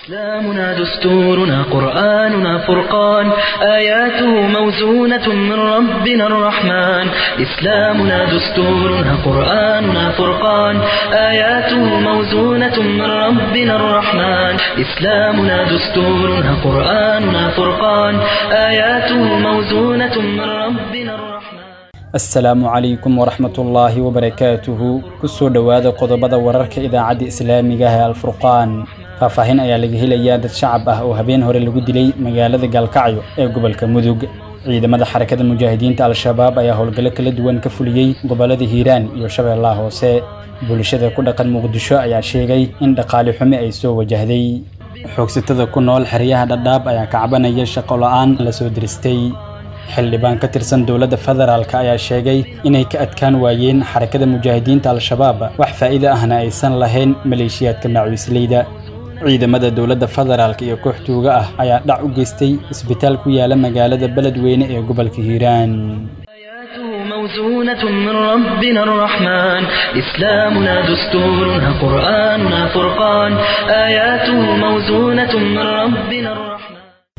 إسلامنا دستورنا قرآننا فرقان آياته موزونة من ربنا الرحمن إسلامنا دستورنا قرآننا فرقان آياته موزونة من ربنا الرحمن إسلامنا دستورنا قرآننا فرقان آياته موزونة من ربنا الرحمن asalaamu calaykum waraxmatullaahi wabarakaatuhu kusoo dhowaada qodobada wararka idaacadda islaamiga ah ee alfurqaan faahfaahin ayaa laga helayaa dad shacab ah oo habeen hore lagu dilay magaalada gaalkacyo ee gobolka mudug ciidamada xarakada mujaahidiinta al-shabaab ayaa howlgallo kala duwan ka fuliyey gobollada hiiraan iyo shabeellaha hoose bulshada ku dhaqan muqdisho ayaa sheegay in dhaqaali xumi ay soo wajahday xoogsatada ku nool xeryaha dhadhaab ayaa kacbanaya shaqo la-aan la soo diristay xildhibaan ka tirsan dowladda federaalk ayaa sheegay inay ka adkaan waayeen xarakada mujaahidiinta al-shabaab wax faa'iido ahna aysan lahayn maleeshiyaadka macawisleyda ciidamada dowladda federaalk iyo koox tuuga ah ayaa dhac u geystay isbitaal ku yaala magaalada beledweyne ee gobolka hiiraan آياته موزونة من ربنا الرحمن إسلامنا دستورنا قرآننا فرقان آياته موزونة من ربنا الرحمن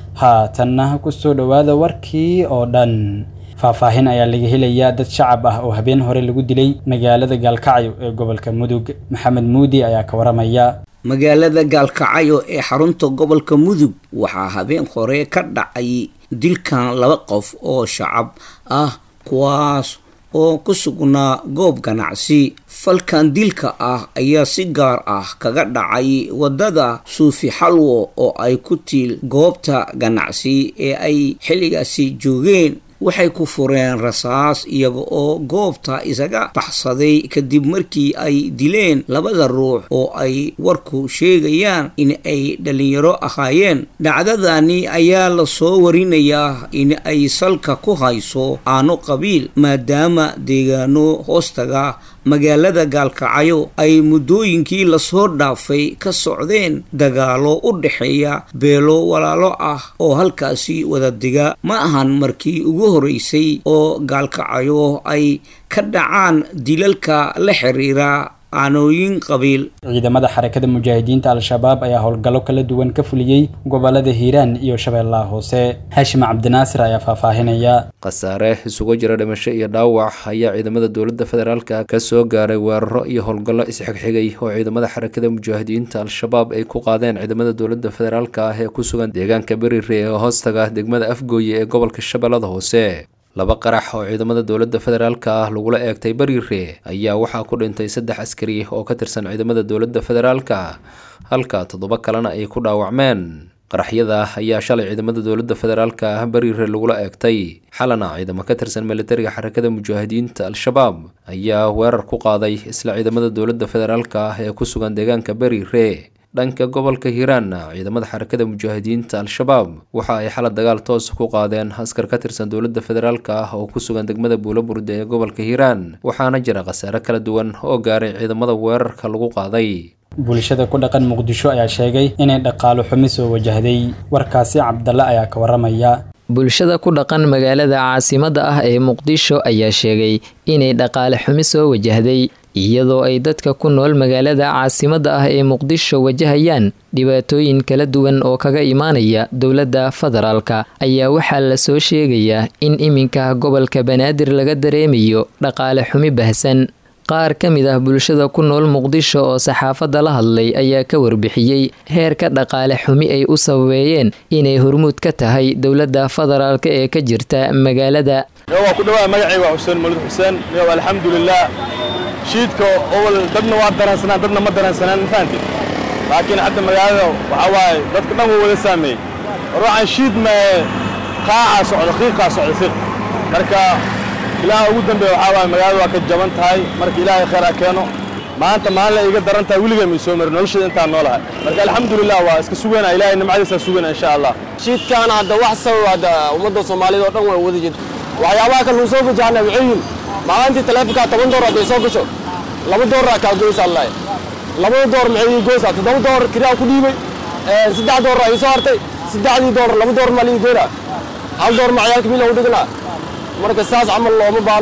haatanna ku soo dhowaada warkii oo dhan faahfaahin ayaa laga helayaa dad shacab ah oo habeen hore lagu dilay magaalada gaalkacyo ee gobolka mudug maxamed muudi ayaa ka waramaya magaalada gaalkacyo ee xarunta gobolka mudug waxaa habeen hore ka dhacay dilkan laba qof oo shacab ah kuwaas oo ku sugnaa goob ganacsi falkan dilka ah ayaa si gaar ah kaga dhacay waddada suufi xalwo oo ay ku tiil goobta ganacsi ee ay xilligaasi joogeen waxay ku fureen rasaas iyaga oo goobta isaga baxsaday kadib markii ay dileen labada ruux oo ay warku sheegayaan in ay dhalinyaro ahaayeen dhacdadani ayaa lasoo warinayaa in ay salka ku hayso aano qabiil maadaama deegaano hoostaga magaalada gaalkacyo ay muddooyinkii lasoo dhaafay ka socdeen dagaalo u dhexeeya beelo walaalo ah oo halkaasi wada diga ma ahan markii ugu horeysay oo gaalkacyo ay ka dhacaan dilalka la xiriira aanooyin qabiil ciidamada xarakada mujaahidiinta al-shabaab ayaa howlgallo kala duwan ka fuliyey gobolada hiiraan iyo shabeellaha hoose haashim cabdinaasir ayaa faahfaahinaya khasaare isugu jira dhimasho iyo dhaawac ayaa ciidamada dowladda federaalka ka soo gaaray weeraro iyo howlgallo isxigxigay oo ciidamada xarakada mujaahidiinta al-shabaab ay ku qaadeen ciidamada dowladda federaalka ah ee ku sugan deegaanka berire ee hoostaga degmada afgooye ee gobolka shabeellada hoose laba qarax oo ciidamada dowladda federaalka ah lagula eegtay bariire ayaa waxaa ku dhintay saddex askari oo ka tirsan ciidamada dowladda federaalka halka toddoba kalena ay ku dhaawacmeen qaraxyada ayaa shalay ciidamada dowladda federaalka ah bariire lagula eegtay xalana ciidamo ka tirsan militariga xarakada mujaahidiinta al-shabaab ayaa weerar ku qaaday isla ciidamada dowladda federaalka ah ee ku sugan deegaanka bariire dhanka gobolka hiiraanna ciidamada xarakada mujaahidiinta al-shabaab waxa ay xalad dagaal toos ku qaadeen askar ka tirsan dowladda federaalka ah oo ku sugan degmada buulaburde ee gobolka hiiraan waxaana jira khasaare kala duwan oo gaaray ciidamada weerarka lagu qaaday bulshada ku dhaqan muqdisho ayaa sheegay inay dhaqaalo xumi soo wajahday warkaasi cabdalle ayaa ka waramaya bulshada ku dhaqan magaalada caasimadda ah ee muqdisho ayaa sheegay inay dhaqaale xumi soo wajahday iyadoo ay dadka ku nool magaalada caasimadda ah ee muqdisho wajahayaan dhibaatooyin kala duwan oo kaga imaanaya dowladda federaalka ayaa waxaa la soo sheegayaa in iminka gobolka banaadir laga dareemayo dhaqaale xumi bahsan qaar ka mid ah bulshada ku nool muqdisho oo saxaafadda la hadlay ayaa ka warbixiyey heerka dhaqaale xumi ay u sababeeyeen inay hormuud ka tahay dowladda federaalka ee ka jirta magaalada waa ku dhawaa magacay waa xuseen mawlid xuseen yow alxamdulilah shiidka owal dadna waa daransanaan dadna ma daransanaan mafahanti laakiin hadda magaalada waxaa waaye dadka dhan wuu wada saameeyey ruuxan shiid mae qaacaa socda qiiqaa socda qiiq marka ilaaha ugu dambeeya waxaa waaye magaalada waa ka jaban tahay marka ilaahay khayr ha keeno maanta maalin iga daran tahay weligay may soo marin noloshada intaan noolahay marka alxamdulilah waa iska sugayna ilaahay nimcadiisaa sugayna insha allah shiidkaan hadda wax sabab hadda ummadda soomaalida oo dhan way wada jirta waxyaabaha kale uu soo gajahana waxay yihin maalintii taleefonkaa toban door hadday soo gasho laba dooraa kaa goysa allahi labada door maxay ii goysaa toddoba door kiraa ku dhiibay saddex door aa ii soo hartay saddexdii door laba door maa lii goynaa hal door ma ciyaalka miila u dhiganaa marka saas camal looma baano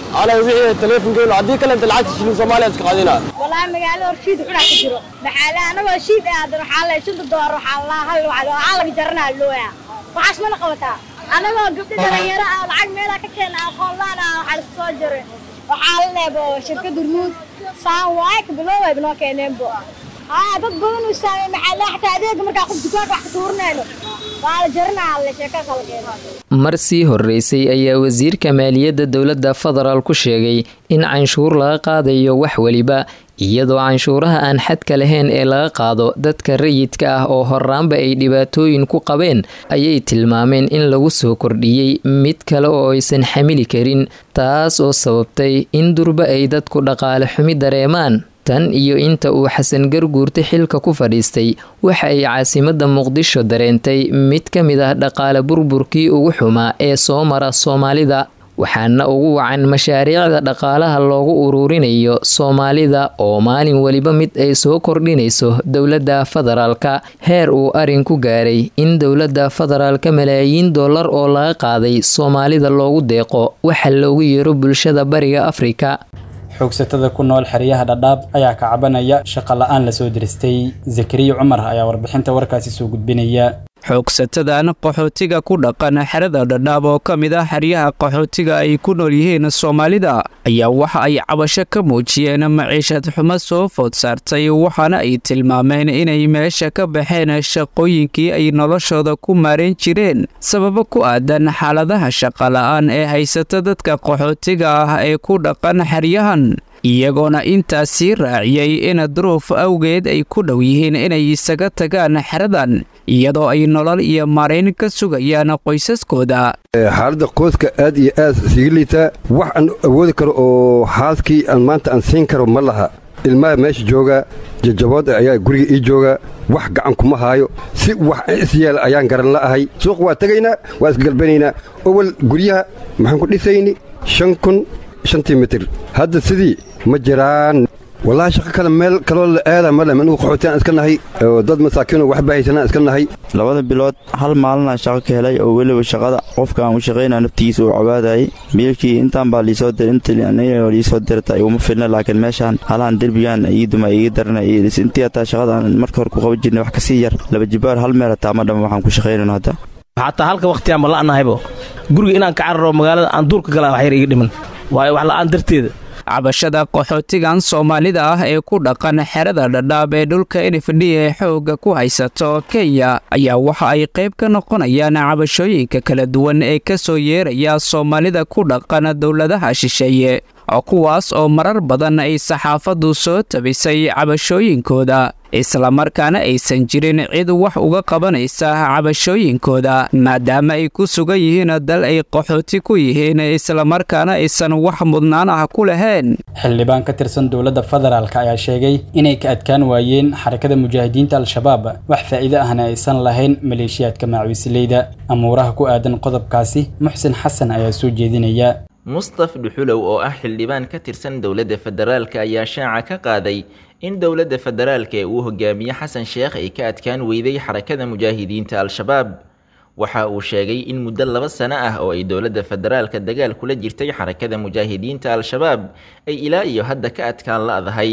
ana wixii teleefonkeenu haddii kale inta lacagta shilin soomaaliya iska qaadinaa والله مقالة رشيد وحنا كجرو بحالة أنا رشيد هذا رحالة شنو دور رحالة هاي وعلى عالق جرنا اللويا وعاش من قوتها أنا ما قبل تغير العقد ميلا كتير أقول لا أنا على الصجر وحالة بو شركة درمود سان وايك بلوه ابنو كينين بو ها dad badan uu saamay maxaa xataa adeega markaa qof dukaanka wax ka tuurnayno waa la jarnaa alle sheeko kala keeno mar sii horreysay ayaa wasiirka maaliyadda dowladda federaal ku sheegay in canshuur laga qaadayo wax weliba iyadoo canshuuraha aan xadka lahayn ee laga qaado dadka rayidka ah oo horaanba ay dhibaatooyin ku qabeen ayay tilmaameen in lagu soo kordhiyey mid kale oo aysan xamili karin taas oo sababtay in durba ay dadku dhaqaale xumi dareemaan tan iyo inta uu xasan garguurta xilka ku fadhiistay waxa ay caasimadda muqdisho dareentay mid ka mid ah dhaqaale burburkii ugu xumaa ee soo mara soomaalida waxaana ugu wacan mashaariicda dhaqaalaha loogu uruurinayo soomaalida oo maalin weliba mid ay soo kordhinayso dowladda federaalka heer uu arin ku gaaray in dowladda federaalka malaayiin dollar oo laga qaaday soomaalida loogu deeqo waxa loogu yeero bulshada bariga afrika xoogsatada ku nool xeryaha dhadhaab ayaa ka cabanaya shaqo la-aan lasoo diristay zakariya cumar ayaa warbixinta warkaasi soo gudbinaya xoogsatadan qaxootiga ku dhaqan xerada dhadhaab oo ka mid ah xeryaha qaxootiga ay ku nool yihiin soomaalida ayaa waxa ay cabasho ka muujiyeen maciishad xumo soo food saartay waxaana ay tilmaameen inay meesha ka baxeen shaqooyinkii ay noloshooda ku maarayn jireen sababo ku aadan xaaladaha shaqala-aan ee haysata dadka qaxootiga ah ee ku dhaqan xeryahan iyagoona intaas sii raaciyey in duruuf awgeed ay ku dhow yihiin inay isaga tagaan xeradan iyadoo ay nolol iyo maarayn ka sugayaan qoysaskooda xaaladda qoyska aad iyo aad siga liitaa wax aan awoodi karo oo xaaskii aan maanta aan siin karo ma laha ilmaha meesha jooga jajabood ayaa guriga ii jooga wax gacan kuma haayo si wax isyeel ayaan garan la'ahay suuq waa tegaynaa waa isgalbanaynaa owal guryaha maxaan ku dhisayni shan kun shantii mitir hadda sidii ma jiraan wallaahi shaqo kale meel kaloo la aada male manugu qaxootiyan iska nahay oo dad masaakiinoo waxba haysanaan iska nahay labada bilood hal maalinaa shaqo ka helay oo weliba shaqada qofka aan u shaqaynaa naftigiisa uu cabaadayay biilkii intaan baa liisoo dir inta liisoo dirta iguma filna laakiin meeshaan halahan derbigaan iiduma iga darana intii hataa shaqadaan marka hore ku qaban jirnay wax kasii yar laba jibaar hal meel hataa ma dhama waxaan ku shaqaynayno hadda xataa halka wakhtigaan ma la'nahaybo guriga inaan ka cararo magaalada aan duurka galaa wax yar iga dhiman waayo wax la'aan darteeda cabashada qaxootigan soomaalida ah ee ku dhaqan xerada dhadhaab ee dhulka nfd ee xoogga ku haysato kenya ayaa waxa ay qayb ka noqonayaan cabashooyinka kala duwan ee ka soo yeeraya soomaalida ku dhaqan dowladaha shisheeye kuwaas oo marar badan ay saxaafaddu soo tabisay cabashooyinkooda islamarkaana aysan jirin cid wax uga qabanaysa cabashooyinkooda maadaama ay ku sugan yihiin dal ay qaxooti ku yihiin islamarkaana aysan wax mudnaan ah ku lahayn xildhibaan ka tirsan dowladda federaalk ayaa sheegay inay ka adkaan waayeen xarakada mujaahidiinta al-shabaab wax faa'iido ahna aysan lahayn maleeshiyaadka macwisleyda amuuraha ku aadan qodobkaasi muxsin xasan ayaa soo jeedinaya mustaf dhuxulow oo ah xildhibaan ka tirsan dowladda federaalka ayaa shaaca ka qaaday in dowladda federaalka ee uu hogaamiye xasan sheekh ay ka adkaan weyday xarakada mujaahidiinta al-shabaab waxa uu sheegay in muddo laba sano ah oo ay dowladda federaalka dagaal kula jirtay xarakada mujaahidiinta al-shabaab ay ilaa iyo hadda ka adkaan la'dahay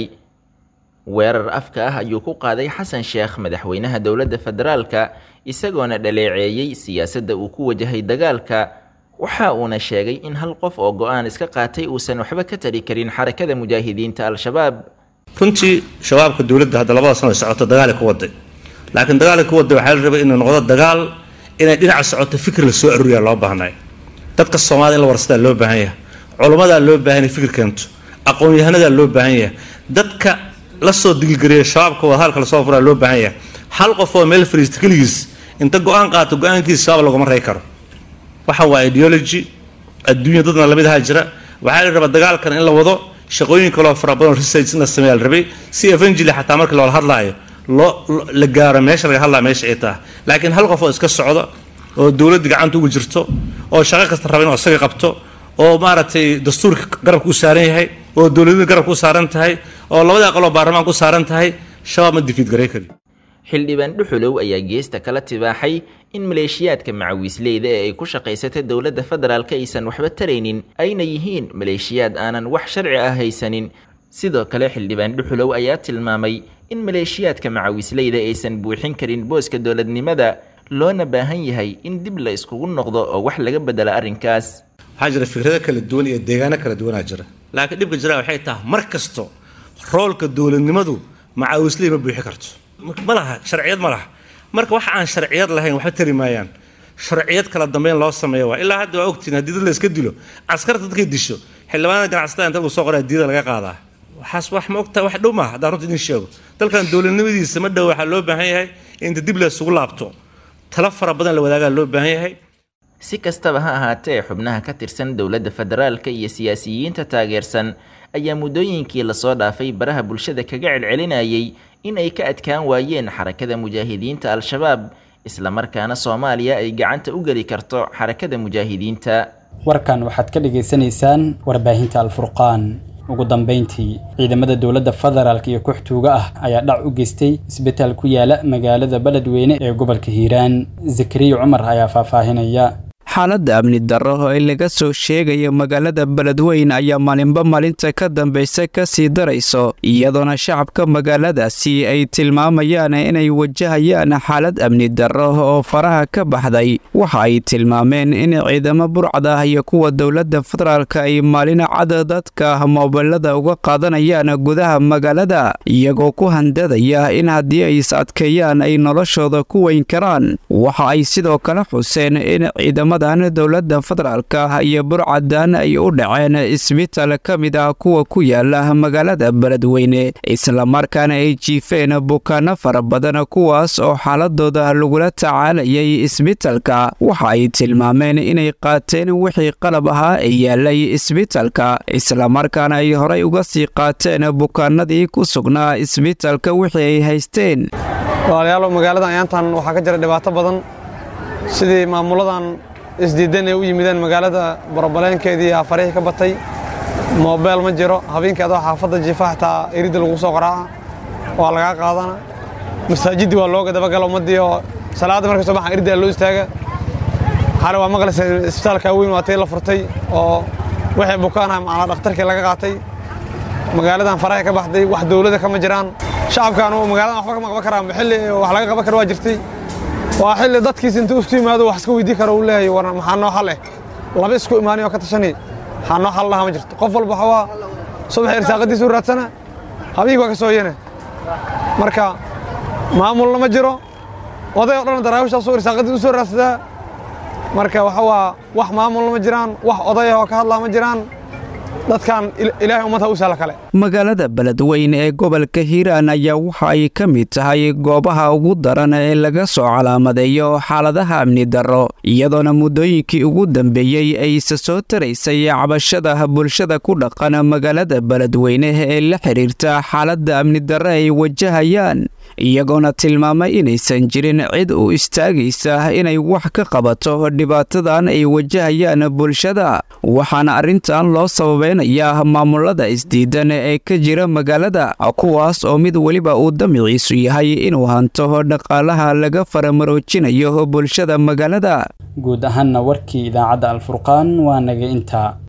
weerar afka ah ayuu ku qaaday xasan sheekh madaxweynaha dowladda federaalka isagoona dhaleeceeyey siyaasadda uu ku wajahay dagaalka waxa uuna sheegay in hal qof oo go-aan iska qaatay uusan waxba ka tari karin xarakada mujaahidiinta al-shabaab runtii shabaabka dowladda hadda labada sano ay socoto dagaal ay ku waday laakiin dagaal ay ku waday waxaa la rabay inuu noqdo dagaal inay dhinaca socoto fikir la soo aruuriyaa loo baahnay dadka soomaalida in la warsadaa loo baahan yahay culummadaa loo baahan yahay fikir keento aqoon-yahanadaa loo baahan yahay dadka la soo digilgariya shabaabka wadahaalka lasoo furaa loo baahan yahay hal qof oo meel fariista keligiis inta go-aan qaato go-aankiisa shabaab laguma rey karo waxa waa ideology adduunya dadna lamid ahaa jira waxaa la rabaa dagaalkan in la wado shaqooyin kaloo fara badan research in la sameeya la rabay si evangeli xataa marka loola hadlaayo loo la gaaro meesha laga hadlaya meesha ay tahay laakiin hal qof oo iska socda oo dowladda gacanta ugu jirto oo shaqo kasta raba inuu isaga qabto oo maaragtay dastuurka garabka u saaran yahay oo dowladada garabka u saaran tahay oo labada aqaloo baarlamaanka u saaran tahay shabaab ma difiid garay kari xildhibaan dhuxulow ayaa geesta kala tibaaxay in maleeshiyaadka macawiisleyda ee ay ku shaqaysata dowladda federaalk aysan waxba taraynin ayna yihiin maleeshiyaad aanan wax sharci ah haysanin sidoo kale xildhibaan dhuxulow ayaa tilmaamay in maleeshiyaadka macawiisleyda aysan buuxin karin booska dowladnimada loona baahan yahay in dib la iskugu noqdo oo wax laga bedela arrinkaas waxaa jira fikrado kala duwan iyo deegaano kala duwanaa jira laakiin dhibka jira waxay tahay mar kasto roolka dowladnimadu macawisley ma buuxi karto ma laha sharciyad ma laha marka wax aan sharciyad lahayn waxba tari maayaan sharciyad kala dambeyn loo sameeya waa ilaa hadda waa ogtiin haddii dad la iska dilo askarta dadkay disho xildhibaanada ganacsatada inta lagu soo qoraa diida laga qaadaa waxaas wax ma ogtahay wax dhow maaha haddaan runta idin sheego dalkan dowladnimadiisa ma dhow waxaa loo baahan yahay inta dib la isugu laabto talo fara badan la wadaagaa loo baahan yahay si kastaba ha ahaatee xubnaha ka tirsan dowladda federaalka iyo siyaasiyiinta taageersan ayaa muddooyinkii lasoo dhaafay baraha bulshada kaga celcelinayay in ay ka adkaan waayeen xarakada mujaahidiinta al-shabaab islamarkaana soomaaliya ay gacanta u geli karto xarakada mujaahidiinta warkan waxaad ka dhagaysanaysaan warbaahinta alfurqaan ugu dambeyntii ciidamada dowladda federaalk iyo kooxtuuga ah ayaa dhac u geystay isbitaal ku yaala magaalada beledweyne ee gobolka hiiraan zakariya cumar ayaa faahfaahinaya xaaladda amni darro ee laga soo sheegayo magaalada beledweyn ayaa maalinba maalinta ka dambaysa ka sii darayso iyadoona shacabka magaaladaasi ay tilmaamayaan inay wajahayaan xaalad amni darro oo faraha ka baxday waxa ay tilmaameen in ciidamo burcad ah iyo kuwa dowladda federaalka ay maalin cad dadka moobilada uga qaadanayaan gudaha magaalada iyagoo ku handadaya in haddii ay is adkeeyaan ay noloshooda ku weyn karaan waxa ay sidoo kale xuseen in ciidamada dowladda federaalka iyo burcadan ay u dhaceen isbitaal ka mid ah kuwa ku yaala magaalada beledweyne islamarkaana ay jiifeen bukaano fara badan kuwaas oo xaaladooda lagula tacaalayay isbitaalka waxa ay tilmaameen inay qaateen wixii qalab ahaa ee yaalay isbitaalka islamarkaana ay horay uga sii qaateen bukaanadii ku sugnaa isbitaalka wixii ay haysteen walaalayaal magaaladan ayaantan waxaa ka jira dhibaato badan sidii maamuladan isdiidan ay u yimideen magaalada borobaleenkeedii afarihii ka batay moobeel ma jiro habeenkii adoo xaafadda jiifa xataa eridda lagu soo qaraaca waa lagaa qaadana masaajiddii waa looga dabagala ummaddii oo salaadda markay soo baxan eridda loo istaaga xale waa maqlaysa isbitaalka weyn waa tii la furtay oo wixii bukaanah macnaa dhakhtarkii laga qaatay magaaladan farahay ka baxday wax dowladda kama jiraan shacabkan magaaladan waxba kama qaban karaan xilli wax laga qaban kara waa jirtay waa xilli dadkiisa intuu isku yimaado wax iska weydii karo uu leeyahay war maxaa noo xal eh laba isku imaanay oo ka tashanay maxaa noo xal lahaa ma jirto qof walba waxaa subax irsaaqadiisa u raadsana habeenkii waa ka sooyana marka maamulna ma jiro oday oo dhan daraawishaasuu irsaaqadii u soo raadsadaa marka waxa waa wax maamulna ma jiraan wax oday oo ka hadlaa ma jiraan dadkan ilaahay ummadha u sahla kale magaalada beledweyne ee gobolka hiiraan ayaa waxa ay ka mid tahay goobaha ugu daran ee laga soo calaamadeeyo xaaladaha amni darro iyadoona muddooyinkii ugu dambeeyey ay isa soo taraysay cabashada bulshada ku dhaqan magaalada beledweyne ee la xidhiirta xaaladda amni darro ay wajahayaan iyagoona tilmaamay inaysan jirin cid u istaagaysa inay wax ka qabato dhibaatadan ay wajahayaan bulshada waxaana arrintan loo sababeynayaa maamulada isdiidan ee ka jira magaalada kuwaas oo mid weliba uu damiciisu yahay inuu hanto dhaqaalaha laga faramaroojinayo bulshada magaalada guud ahaanna warkii idaacadda alfurqaan waa naga intaa